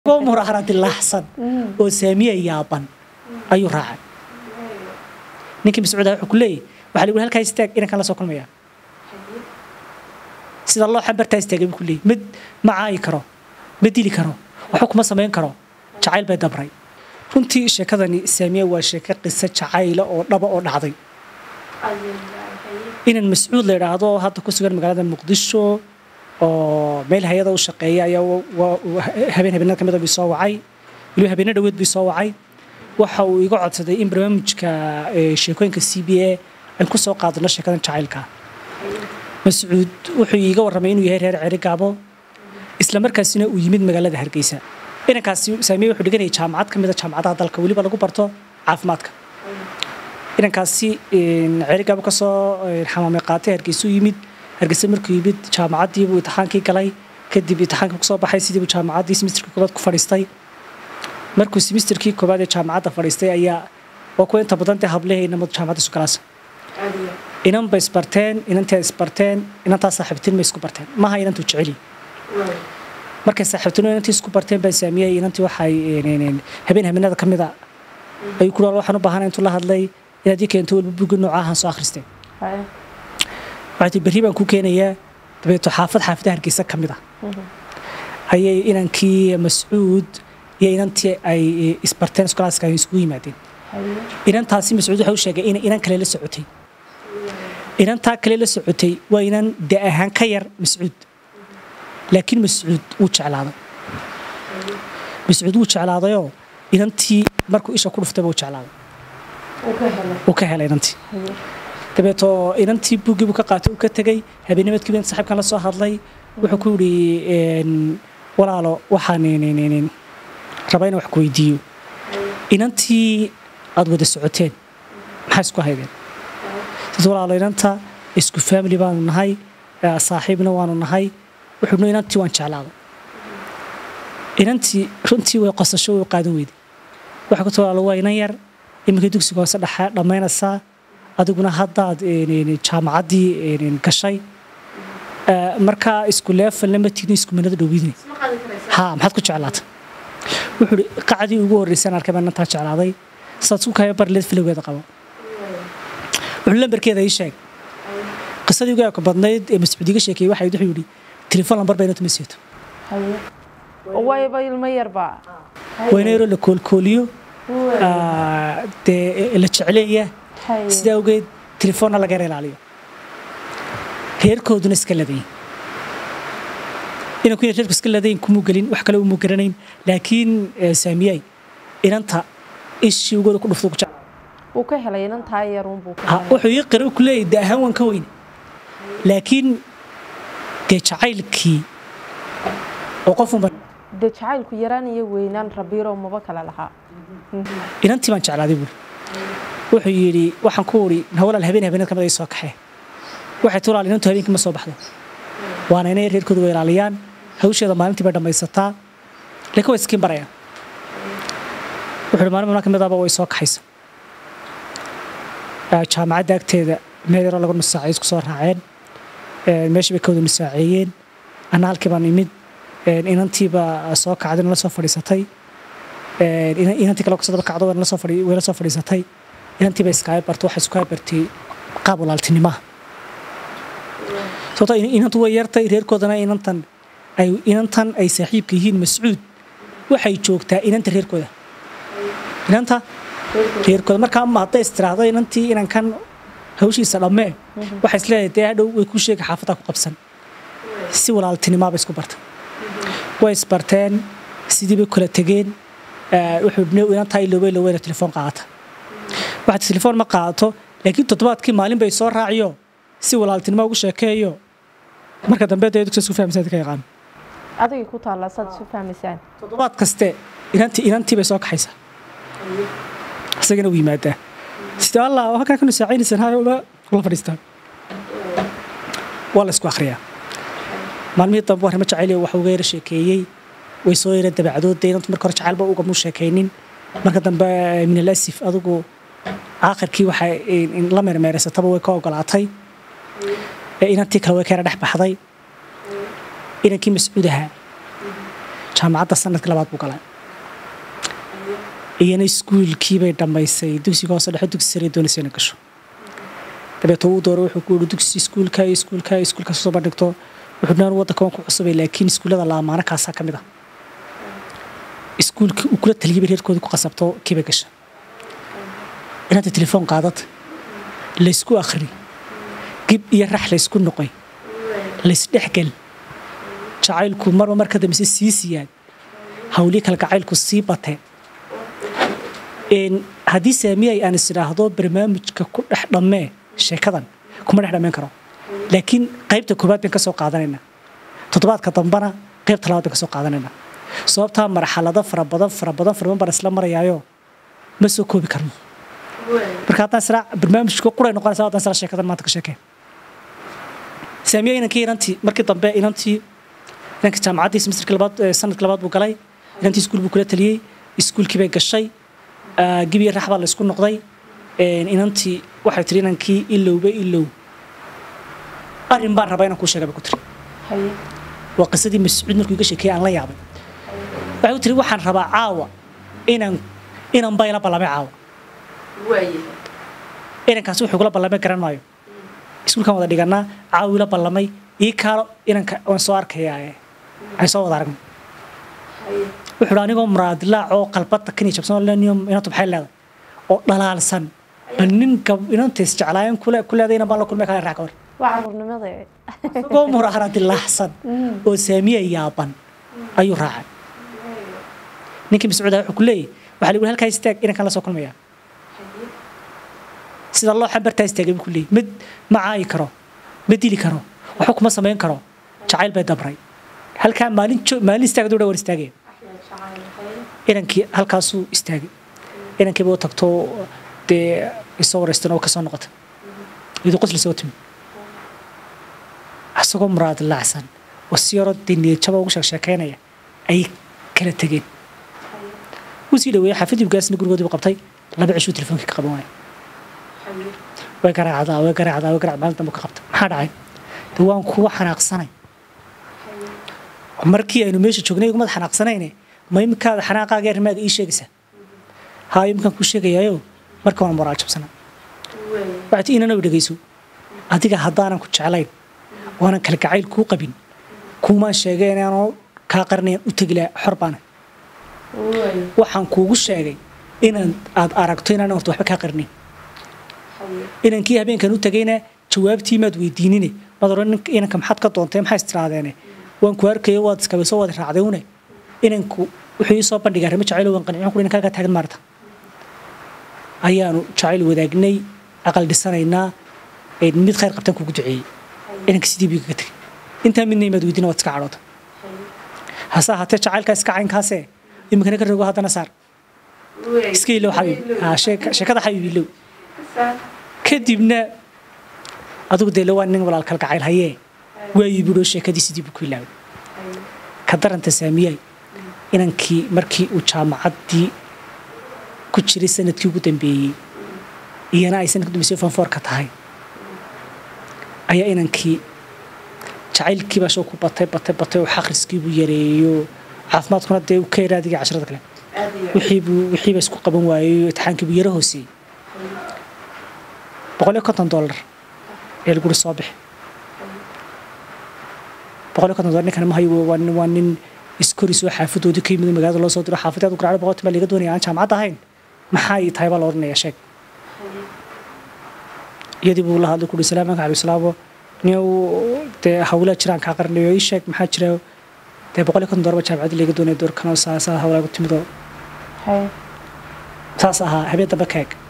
murahara dilaacsan oo saamiya yaaban ayuu raacay ninkii mascuuda wuxuu ku leeyahy waxaa lagu halkaa istaag inankan la soo kulmaya sida loo xambartaa istaagay buu ku leeyahy mid ma caayi karo ma dili karo waxba kuma samayn karo jacayl bay dabray runtii sheekadani saamiya waa sheeko qiso jacayla oo dhaba oo dhacday inan mascuud la idhaahdo hadda ku sugan magaalada muqdisho oo meel hay-ada u shaqeeya ayaa habeen habeenada ka mid bii soo wacay weliba habeena dhaweed bii soo wacay waxa uu iga codsaday in barnaamijka sheekooyinka c b a aan ku soo qaadano sheekadan jacaylka mascuud wuxuu iiga warramay inuu yahay reer ceri gaabo isla markaasina uu yimid magaalada hargeysa inankaasi saamiye wuxuu dhiganayay jaamacad ka mida jaamacadaha dalka weliba lagu barto caafimaadka inankaasi cerigaabo kasoo xamaamay qaatay hargeysa u yimid hargeysa markuu yimid jaamacaddiibuu imtixaankii galay kadib imtixaankii kusoo baxay sidiibuu jaamacaddii simisterkii koobaad ku fadhiistay markuu simisterkii koobaad ee jaamacadda fadhiistay ayaa waa kuwa inta badan dee hablehayna mad jaamacadda isu galaasa inan bay isbarteen inantaa isbarteen inantaa saaxiibtin may isku barteen maha inantuu jeceli markay saaxiibtino inantii isku barteen baan saamiyey inantii waxay habeen habeenada ka mida ayuu ku waxaan u baahana intuu la hadlay inaad ii keento walba bugi noocahan soo akhristay waxay tii berri baan ku keenayaa dabeeto xaafad xaafadaha hargeysa ka mid ah ayay inankii mascuud iyo inantii ay isbarteen iskolaaska ay isugu yimaadeen inantaasi mascuud waxa u sheegay inay inan kale la socotay inantaa kale la socotay waa inan de ahaan ka yar mascuud laakiin mascuud wuu jeclaaday mascuud wuu jeclaadayoo inantii markuu isha ku dhuftay buu jeclaaday uu ka helay inantii dabeeto inantii buuggii buu ka qaatay uu ka tegey habeennimadkii baan saaxiibkan la soo hadlay wuxuu ku yidhi walaalo waxaan rabaa inaan wax ku weydiiyo inantii aad wada socoteen maxaa isku haydeen dad walaalo inanta isku family baanu nahay saaxiibna waanu nahay wuxuu inantii waan jeclaaday inantii runtii way qosasho way qaadan weyday waxa ku walaalo waa inan yar iminka dugsiga hoose dhexe dhammaynaysaa adiguna haddaad jaamacaddii gashay markaa isku leefalna ma tiidin isku manada dhowidin ha maxaad ku jeclaatay wuxuu ihi qacdii ugu horreysaan arkay baan inantaa jeclaaday saad isku kaya barleed filowgeeda qabo wuxuu lambarkeeda ii sheeg qisadii ugu eeko badnayd ee mascuud iga sheekeeyey waxay wuxuu yidhi telefoon lambar bay inanta ma seeto wayba ilmo yarba wayna yaroo la koolkooliyo dee la jecleeya sidaa awgeed telefoonna laga yar ilaaliyo reerkooduna iska ladayin inanku ina reerku iska ladayin kumuu gelin wax kale umuu garanayn laakiin saamiyay inanta ishii ugooda ku dhufto ku jecel wuu ka helay inantaa yarunbuu wuxuu ii qira ku leeyahy de ahaan waan ka weyne laakiin dee jacaylkii oo qofunba dee jacaylku yaraan iyo weynaan rabiiro maba kale lahaa inantii baan jeclaaday buuri wuxuu yidhi waxaan ku uri hawalaal habeen habeenad kamid ay soo kaxee waxay tulaal inantu habeenkii ma soo baxdo waana inay reerkooda way ilaaliyaan hawsheeda maalintii bay dhammaysataa laakiin way iskiin barayaan wuxuu yidhi maalin maalin kamid ahba way soo kaxaysa jaamacadda agteeda meel yaroo lagu nusaacay isku soo raaceen meeshii bay ka wada nusaaceeyeen anna halkii baan imid inantiiba soo kacday nala soo fadhiisatay inantii kale kusoo daba kacdo wayla soo fadhiisatay inantii bay iskaaga bartay waxay isku bartay qaab walaaltinimaha sababtoo inantu way yartay reerkoodana inantan ay inantan ay saaxiibka yihiin mascuud waxay joogtaa inanta reerkooda inanta reerkooda markaa ama hadday istiraahdo inantii inankan hawshiisa dhammee waxay isleedahay dee hadhow way ku sheega xaafaddaa ku qabsan si walaaltinimaaba isku bartay way isbarteen sidii bay kula tegeen wuxuu inantaa ilowey loweyna telefoon qaadata waxaad telefoon ma qaadato laakiin toddobaadkii maalin bay soo raaciyo si walaaltinimo ugu sheekeeyo marka dambe dee dugsiga isku fahmaysaa ka yaqaan adigay ku taallaa saad isu fahmaysaan toddobaad kaste inantii inantii bay soo kaxaysaa isagana u yimaadaa sida allah halkan ka nusaacaynaysan hayo ula fadhiistaa waa la isku akhriyaa maalmihii dambe arrimo jacayl wax uga yara sheekeeyey way soo yara dabacdoodde inantu marka hore jacaylba ugamuu sheekaynin marka dambe min alasif adigu aakhirkii waxay la meermeeraysataba way ka ogolaatay inantii kale way ka yara dhex baxday inankii mascuud ahaa jaamacadda sanadka labaad buu galay iyana iskuulkiibay dhammaysay dugsiga hoose dhexe dugsi sare doonaysa inay gasho dabeeto uu dooro wuxuu ku yihi dugsi iskuulka iyo iskuulka iyo iskuulka soo bandhigto wuxuu dhan waddanka waan ku cusubay laakiin iskuullada laamaana kaasaa ka mid ah iskuulkii uu kula taliyay bay reerkoodii ku qasabto kiibay gasha inaanta telefoon qaadata laysku akhri gib iyo rax laysku noqoy laysdhexgel jacaylku marba mar ka dambeyse sii siyaad hawlii kale gacaylku sii batee haddii saamiyay aan is idhaahdo barnaamijka ku dhex dhammee sheekadan kuma dhex dhammayn karo laakiin qaybta koobaad bayn ka soo qaadanayna toddobaadka dambana qaybta labaad bayn ka soo qaadanayna sababtaa marxalado fara badan fara badan fara badan baan isla marayaayo ma soo koobi karno marka haddaan isla barnaamijka quray noqonaysa haddaan isla sheekadan maanta ka sheekeen saamiya inankii inantii markii dambe inantii inanka jaamacaddii semesterka labaad sanadka labaad buu galay inantii iskuul buu kula taliyey iskuulkii bay gashay gibiya rax baa la isku noqday inantii waxay tiri inankii ilowba ilow arrin baan rabaa inaan kuu sheega bay ku tiri waa qisadii mascuud markuu iga sheekeeyey aan la yaabay waxay ku tiri waxaan rabaa caawa inaan inan bayla ballamay caawa inankaasi wuxuu kula ballamay garan maayo iskuulkan wada dhiganaa caawi la ballamay ii kaalo inanka waan soo arkayaa aan soo wada aragno wuxuu dha anigoo muraadilaac oo qalbada kani jabsan inantu maxay leedahay oo dhalaalsan bal nin inantays jeclaayeen ku leedayna baan la kulmay kale raac ka hor isagoo muraadilaaxsan oo saamiya yaaban ayuu raacay ninkii mascuud wuxuu ku leeyahy waxaa lagu halkaa istaag inankan la soo kulmayaa sida loo xambartaa istaagay buu ku leeyahy mid ma caayi karo ma dili karo waxba kuma samayn karo jacayl bay dabray halkaa maalin maalin istaagadu dha war istaagaya inankii halkaasuu istaagay inankiiba u tagto dee isoo wareystan oo kasoo noqota iyadoo qosli soo timi isagoo muraad laacsan oo si yaro dee niyadjaba ugu sheeg sheekaynaya ayay kala tegeen wuu sii dhaweeyey xaafidii gaasna gurigoodii bu qabtay laba cishuu telefoonka ka qaban waaya way garaacdaa way garaacdaa way garaacdaa maalin dambe ka qabta maxaa dhacay dee waan kuwa xanaaqsanay markii aynu meesha joognay igumad xanaaqsanayne ma iminkaada xanaaqaaga arrimaada ii sheegaysaa haa iminkaan kuu sheegayaayo marka waan moraal jabsana waxaad inana dhegayso adiga haddaanan ku jeclayn waanan kala gacayl kuu qabin kuumaan sheegay inaanoo kaa qarinayan u tegi lahaa xor baana waxaan kuugu sheegay inaan aad aragto inaan horta waxba kaa qarinayn inankii habeenkan u tagayna jawaabtii maad weydiinine maad oran inanka maxaad ka doontay maxaa istiraahdeene waan ku arkayo waad iskaba soo wada raacday une inanku wuxuu ii soo bandhigaa rimo jacayl waan qancin kuri inankaa taagan maarta ayaanu jacayl wadaagnay aqal dhisanaynaa mid khayr qabtaan kugu duceeyey inanka sidii buu kaga tegay intaa midna imaad weydiina waad iska cadhoota hase ahaatee jacaylkaa iska caynkaase iminkana ka rogo haddana saar iska ilow xabiib sheekada xabiib ilow kadibna adigu dee lawaa nin walaal kalgacayl hayee waayii buudhoo sheekadii sidii buu ku ilaaway ka daranta saamiyay inankii markii uu jaamacaddii ku jiray sanadkii ugu dambeeyey iyana ay sanadka dambeysay fanfoorka tahay ayaa inankii jacaylkii baa shoo ku batay batay batay oo xaqriskiibuu yareeyo caafimaadkuna dee uu ka yaraadiga casharada kale wixiibuu wixiiba isku qaban waayey itixaankiibuu yaro hooseeyey boqol iyo konton dollar ee laguri soo bixi boqol iyo konton dollar ninkan ma hayo waa nin waa nin iskorisoo xaafadoodii ka yimid magaalada loo soo diro xaafadeed u garaacdo boqoltii baa laga doonaya aan jaamacad ahayn maxaa ay tahay baa la odhanaya sheeg iyadii buu la hadlay kuri salaam anka cabdisalaamo niyow dee hawlaa jiraan kaa qarinayo ii sheeg maxaa jira dee boqol iyo konton dollar baa jaamacadii laga doonaya doorkanoo saasaa hawlaa ku timidoo saas ahaa habeen dambe ka eg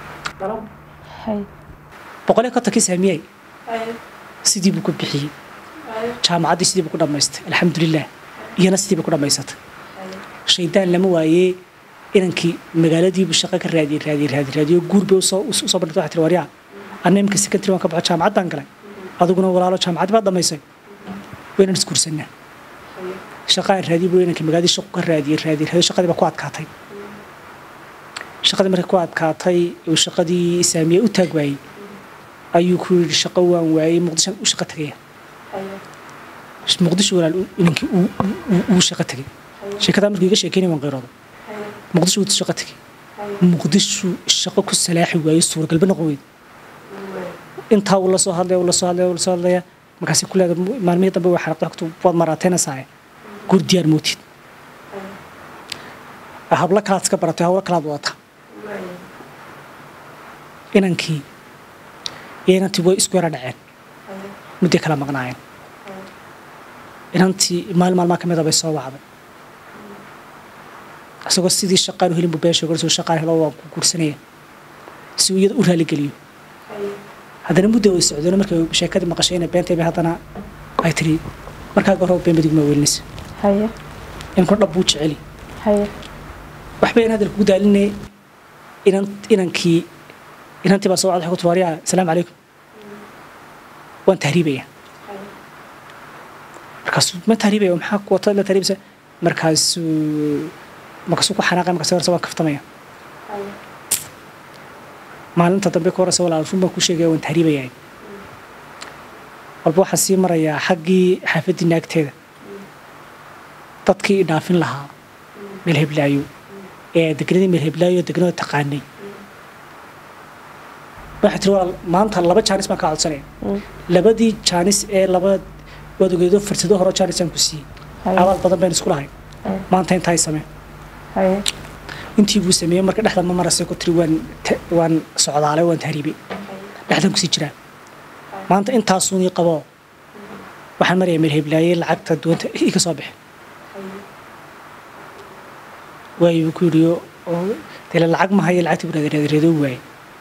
boqol iyo kontonkii saamiyey sidii buu ku bixiyey jaamacaddii sidii buu ku dhammaystay alxamdulilah iyana sidii bay ku dhammaysatay shaydaan lama waayee inankii magaaladiibuu shaqo ka raadiyey raadiyey raadiyey raadiyo guur bay usoo usoo bandhigtay waxaa tiri waryaa anna imika secondary waan ka baxo jaamacad baan galay adiguna walaalo jaamacaddii baad dhammaysay waynan isguursanaa shaqa aan raadiyey buu inankii magaaladii shaqo ka raadiyey raadiyey raadiyo shaqadii baa ku adkaatay shaqadii markay ku adkaatay uu shaqadii saamiye u taag waayey ayuu ku yidhi shaqo waan waayey muqdishoan u shaqo tagaya muqdisho walaal inankii uu shaqo tegay sheekadaa markuu iga sheekeynay waan qayrooda muqdisho wuu shaqo tegey muqdisho shaqo ku salaaxi waayo suuragalba noqon weyda intaa uu la soo hadlaya uu la soo hadlaya uu la soo hadlaya markaasi ku leeda maalmihii dambe waa xaraqda xogtu waad maraateynaysaa gur diyaar mootid hablo kalaad iska baratay hawlo kalaad wadataa inankii iyo inantii way isku yara dhaceen mudday kala maqnaayeen inantii maalin maalmaa ka mida bay soo wacday isagoo sidii shaqaan u helin buu beesha gorso shaqaan helo waan ku guursanaya si uu iyada u raaligeliyo haddana muddo way socdeen markay sheekadii maqashay inay beentay bay haddana ay tiri markaaga hore been badig ma welinaysa haye inkuna dhab buu jeceli haye waxba in hadal kugu daalinay inan inankii inantii baa soo wacday waxay ku tiri waryaa asalaamu calaykum waan tahriibaya markaasuu ma tahriibaya maxaa ku wata la tahriibsa markaasuu markaasuu ku xanaaqay markaasuu horse waan kaftamaya maalinta dambe ka horeysa walaal run baan ku sheegaya waan tahriibaya walba waxaan sii marayaa xaggii xaafaddii naagteeda dadkii i dhaafin lahaa meel heblaayo ee degnadii meel heblaayo degnada taqaanay waxay tiri walaal maanta laba jaanis baan kaa codsanaya labadii jaanis ee laba waad ogeedo fursado hore jaanis aan ku siiyey abaal badan baynu isku lahay maanta intaa samee haye intii buu sameeyey marka dhexda ma marasay ku tiri waan ta- waan socdaalay waan tahriibay dhexdan kusii jiraa maanta intaasuun ii qabo waxaan marayaa meel heblaaye lacagta duwanta iga soo bixi waayu buu ku yidhi oo dee lacag ma hayo lacagtii buu raadreedoo waaye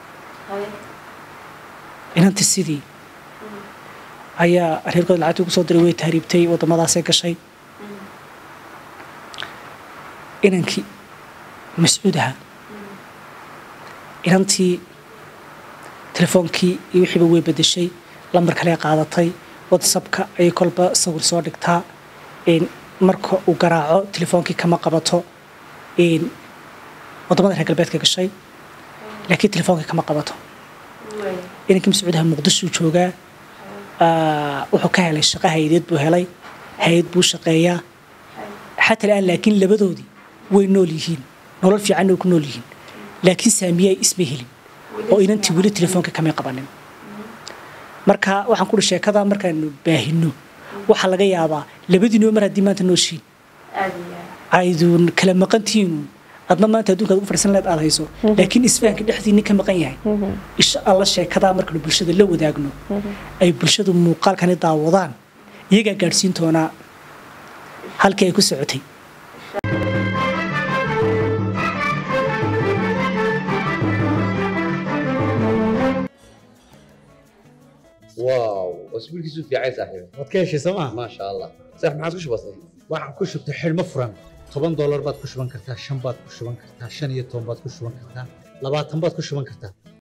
inantii sidii ayaa reerkooda lacagtii ugu soo diray way tahriibtay waddamadaasay gashay inankii mascuud ahaa inantii telefoonkii iyo wixiiba way bedeshay lambar kale qaadatay whatsappka ayay kolba sawir soo dhigtaa een, marka uu garaaco telefoonkii kama qabato een, waddamada reer galbeedka gashay laakiin telefoonkii kama qabato inankii mascuudaha muqdisho joogaa aa, wuxuu ka helay shaqo hay-adeed buu helay hay-ad buu shaqeeyaa xataa al'aan laakiin labadoodii way nool yihiin nolol fiicanna way ku nool yihiin laakiin saamiye ay isma helin oo inantii weli telefoonka kamay qabanin marka waxaan ku uhi sheekada markaanu baahino waxaa laga yaabaa labadiinoo mar haddii maanta nooshiin aydun kala maqantihiinu adna maanta adduunka ugu fadhiisan leed aad hayso laakiin isfahanka dhexdiinni ka maqan yahay insha alla sheekadaa markaanu bulshada la wadaagno ay bulshadu muuqaalkani daawadaan iyagaa gaadhsiin doonaa halkii ay ku socotay واو اسبوع كيسو في عايز صاحبي waad ka heshay sooma ما شاء الله صح ما عادش بسيط waxaan ku shubtay xidhmo furan toban doolar baad ku shuban kartaa shan baad ku shuban kartaa shan iyo toban baad ku shuban kartaa labaatan baad ku shuban kartaa